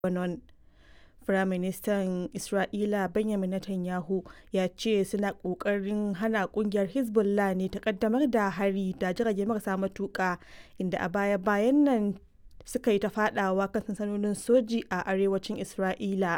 Lebanon. Firaministan Isra'ila Benjamin Netanyahu ya ce suna ƙoƙarin hana ƙungiyar Hezbollah ne ta ƙaddamar da hari da jirage marasa matuƙa, inda a baya-bayan nan suka yi ta faɗawa kan sansanonin soji a arewacin Isra'ila.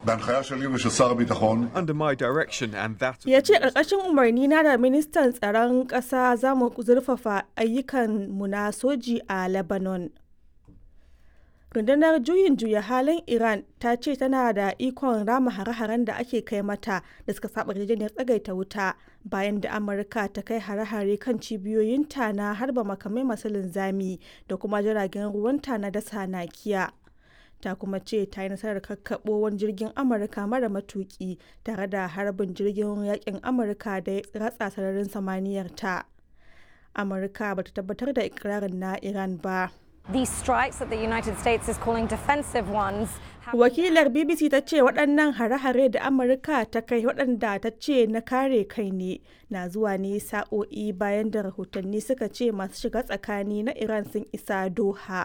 Under my direction and that Ya ce ƙarƙashin umarni na da ministan tsaron ƙasa za mu zurfafa ayyukan mu na soji a Lebanon. Rundunar juyin juya halin Iran ta ce tana da ikon rama hare-haren da ake kai mata da suka saba yarjejeniyar tsagaita wuta bayan da Amurka ta kai hare-hare kan cibiyoyinta na harba makamai masu linzami da kuma jiragen ruwanta na dasa nakiya. Ta kuma ce ta yi nasarar kakkaɓo wani jirgin Amurka mara matuki tare da harbin jirgin yakin Amurka da ya ratsa sararin samaniyar ta. Amurka ba ta tabbatar da ikirarin na Iran ba. These strikes that the United States is calling defensive ones. have- Wakilar BBC ta ce waɗannan hare-hare da Amurka ta kai waɗanda ta ce na kare kai ne na zuwa ne sa'o'i bayan da rahotanni suka ce masu shiga tsakani na Iran sun isa Doha.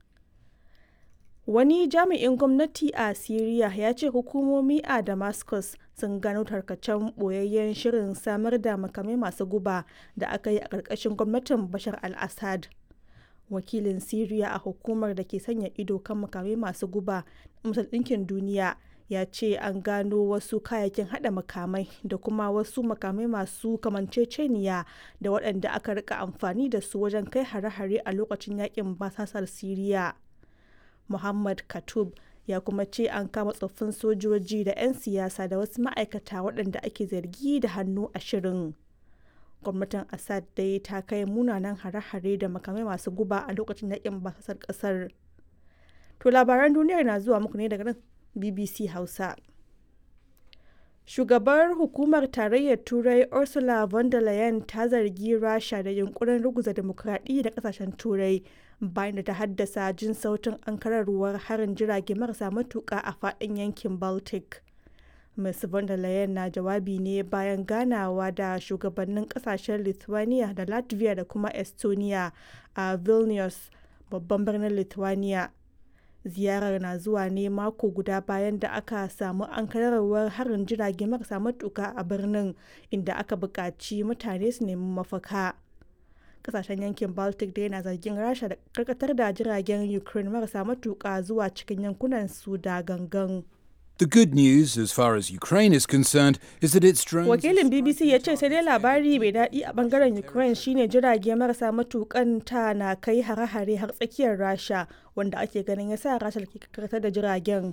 Wani jami'in gwamnati a Siriya ya ce hukumomi a Damascus sun gano tarkacen ɓoyayyen shirin samar da makamai masu guba da aka yi a ƙarƙashin gwamnatin Bashar al-Assad. wakilin Siriya a hukumar da ke sanya ido kan makamai masu guba na Majalisar Ɗinkin Duniya ya ce an gano wasu kayayyakin hada makamai da kuma wasu makamai masu kamanceceniya da waɗanda aka rika amfani da su wajen kai hare-hare a lokacin yakin basasar Siriya. Muhammad Katub ya kuma ce an kama tsoffin sojoji da 'yan siyasa da wasu ma'aikata waɗanda ake zargi da hannu a shirin. gwamnatin assad dai ta kai munanan hare-hare da makamai masu guba a lokacin yakin basasar kasar to labaran duniyar na zuwa muku ne daga nan bbc hausa shugabar hukumar tarayyar turai ursula von der leyen ta zargi rasha da yunkurin ruguza demokradiyya da kasashen turai bayan da ta haddasa jin sautin ankararwar harin jirage marasa matuka a faɗin yankin baltic Ms. von der Leyen na jawabi ne bayan ganawa da shugabannin kasashen Lithuania da Latvia da kuma Estonia a Vilnius, babban birnin Lithuania. Ziyarar na zuwa ne mako guda bayan da aka samu ankararwar harin jirage marasa matuka a birnin inda aka buƙaci mutane su nemi mafaka. Kasashen yankin Baltic dai na zargin Rasha da karkatar da jiragen Ukraine marasa matuka zuwa cikin yankunan su da gangan. The good news, as far as Ukraine is concerned, is that its drones. wakilin bbc ya ce sai dai labari mai daɗi a bangaren ukraine shine jirage marasa matukan ta na kai hare-hare har tsakiyar rasha wanda ake ganin ya sa rasha ke karkatar da jiragen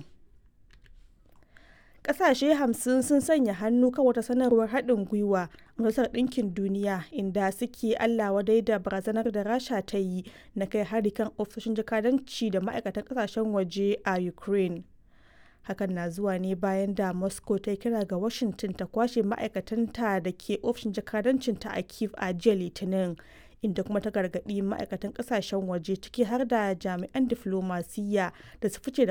ƙasashe hamsin sun sanya hannu kan wata sanarwar haɗin gwiwa a majalisar ɗinkin duniya inda suke allah wadai da barazanar da rasha ta yi na kai hari kan ofisoshin jakadanci da ma'aikatan ƙasashen waje a ukraine hakan na zuwa ne bayan da moscow ta kira ga washington ta kwashe ma'aikatanta da ke ofishin jakadancinta a kiev a jiya litinin inda kuma ta gargaɗi ma'aikatan ƙasashen waje ciki har da jami'an diflomasiyya da su fice